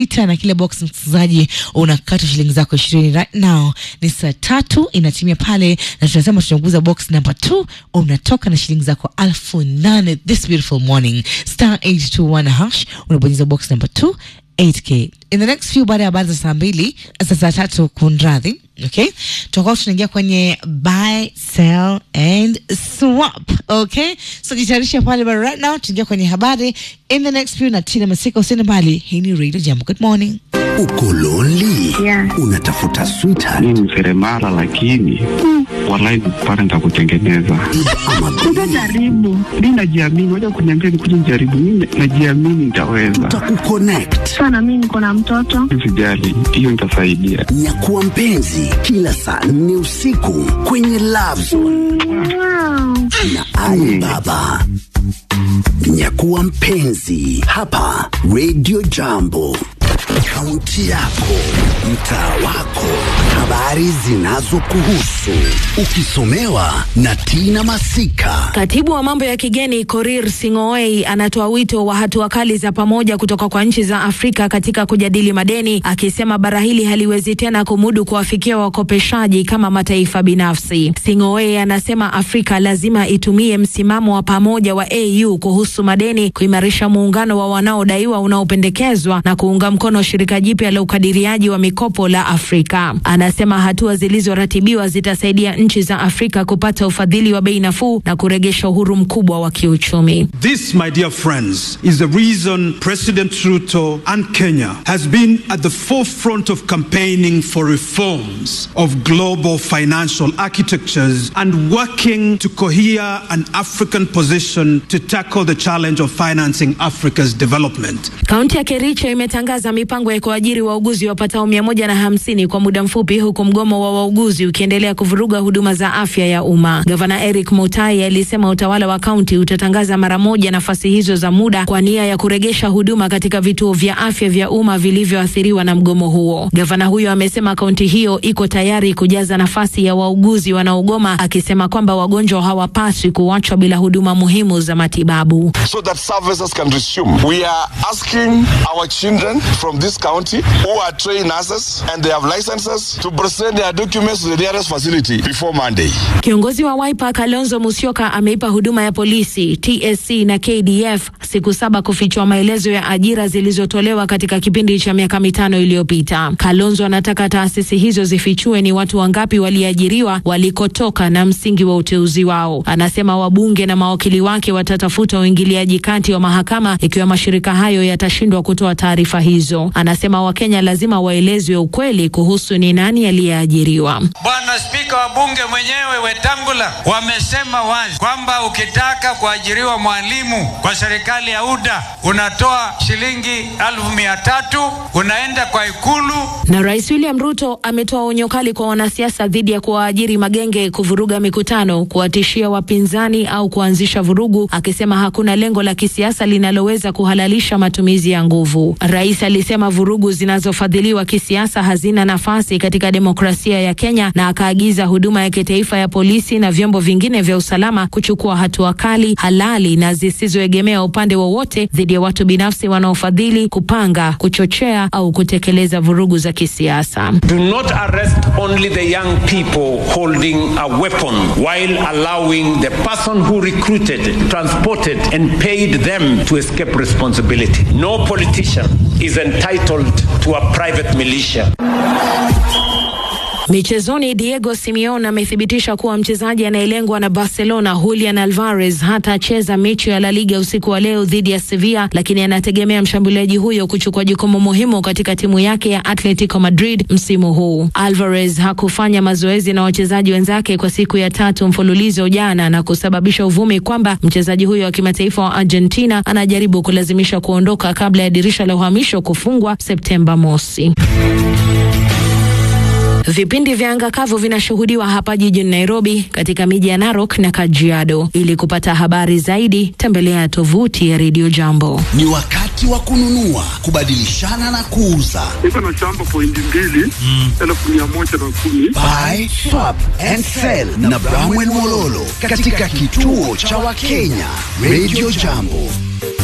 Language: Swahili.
sita na kila box msikilizaji unakata shilingi zako ishirini right now ni saa tatu inatimia pale na tunasema tunaguza box number two unatoka na shilingi zako alfu nane this beautiful morning star 821 hash unabonyeza box number two 8k in the next few baada ya habari za saa mbili za saa tatu kunradhi okay tutakuwa tunaingia kwenye buy sell and swap okay so jitayarisha pale but right now tuingia kwenye habari in the next few na tina masika usiende mbali hii ni radio jambo good morning Uko lonely? Yeah. Unatafuta sweetheart mi ni seremala lakini walai pale nitakutengeneza ama Utajaribu. mi najiamini waja kuniambia nikuja nijaribu mi najiamini nitaweza tutakukonnect. Sana mimi niko na mtoto. sijali hiyo nitasaidia Nyakuwa mpenzi kila saa nne usiku kwenye Love Zone Wow. na Ali Baba. Nyakuwa mpenzi hapa Radio Jambo. Kaunti yako, mtaa wako, habari zinazokuhusu, ukisomewa na Tina Masika. Katibu wa mambo ya kigeni Korir Sing'oei anatoa wito wa hatua kali za pamoja kutoka kwa nchi za Afrika katika kujadili madeni, akisema bara hili haliwezi tena kumudu kuwafikia wakopeshaji kama mataifa binafsi. Sing'oei anasema Afrika lazima itumie msimamo wa pamoja wa AU kuhusu madeni, kuimarisha muungano wa wanaodaiwa unaopendekezwa na kuunga mkono shirika jipya la ukadiriaji wa mikopo la Afrika. Anasema hatua zilizoratibiwa zitasaidia nchi za Afrika kupata ufadhili wa bei nafuu na kuregesha uhuru mkubwa wa kiuchumi. This, my dear friends, is the reason President Ruto and Kenya has been at the forefront of campaigning for reforms of global financial architectures and working to cohere an African position to tackle the challenge of financing Africa's development. Kaunti ya Kericho imetangaza mipango ya kuajiri wauguzi wapatao mia moja na hamsini kwa muda mfupi, huku mgomo wa wauguzi ukiendelea kuvuruga huduma za afya ya umma. Gavana Eric Mutai alisema utawala wa kaunti utatangaza mara moja nafasi hizo za muda kwa nia ya kuregesha huduma katika vituo vya afya vya umma vilivyoathiriwa na mgomo huo. Gavana huyo amesema kaunti hiyo iko tayari kujaza nafasi ya wauguzi wanaogoma, akisema kwamba wagonjwa hawapaswi kuachwa bila huduma muhimu za matibabu. so that services can resume. We are asking our children from this county who are trained nurses and they have licenses to present their documents to the nearest facility before Monday. Kiongozi wa Wiper Kalonzo Musyoka ameipa huduma ya polisi TSC na KDF siku saba kufichua maelezo ya ajira zilizotolewa katika kipindi cha miaka mitano iliyopita. Kalonzo anataka taasisi hizo zifichue ni watu wangapi waliajiriwa, walikotoka na msingi wa uteuzi wao. Anasema wabunge na mawakili wake watatafuta uingiliaji kati wa mahakama ikiwa mashirika hayo yatashindwa kutoa taarifa hizo. Anasema Wakenya lazima waelezwe ukweli kuhusu ni nani aliyeajiriwa. Bwana Spika wa Bunge mwenyewe Wetangula wamesema wazi kwamba ukitaka kuajiriwa mwalimu kwa serikali ya UDA unatoa shilingi elfu mia tatu unaenda kwa Ikulu Na Rais William Ruto ametoa onyo kali kwa wanasiasa dhidi ya kuwaajiri magenge kuvuruga mikutano, kuwatishia wapinzani au kuanzisha vurugu, akisema hakuna lengo la kisiasa linaloweza kuhalalisha matumizi ya nguvu. Rais alisema vurugu zinazofadhiliwa kisiasa hazina nafasi katika demokrasia ya Kenya, na akaagiza huduma ya kitaifa ya polisi na vyombo vingine vya usalama kuchukua hatua kali, halali na zisizoegemea upande wowote dhidi ya watu binafsi wanaofadhili, kupanga, kuchochea au kutekeleza vurugu za kisiasa. Do not arrest only the young people holding a weapon while allowing the person who recruited, transported, and paid them to escape responsibility. No politician is entitled to a private militia. Michezoni, Diego Simeone amethibitisha kuwa mchezaji anayelengwa na Barcelona Julian Alvarez hatacheza mechi ya La Liga usiku wa leo dhidi ya Sevilla, lakini anategemea mshambuliaji huyo kuchukua jukumu muhimu katika timu yake ya Atletico Madrid msimu huu. Alvarez hakufanya mazoezi na wachezaji wenzake kwa siku ya tatu mfululizo jana na kusababisha uvumi kwamba mchezaji huyo wa kimataifa wa Argentina anajaribu kulazimisha kuondoka kabla ya dirisha la uhamisho kufungwa Septemba mosi. Vipindi vya anga kavu vinashuhudiwa hapa jijini Nairobi, katika miji ya Narok na Kajiado. Ili kupata habari zaidi, tembelea tovuti ya Radio Jambo. Ni wakati wa kununua, kubadilishana na kuuza. niko na shamba pointi mbili elfu mia moja na kumi Buy, swap and sell na Bramwell Mololo katika kituo cha Wakenya Radio Jambo.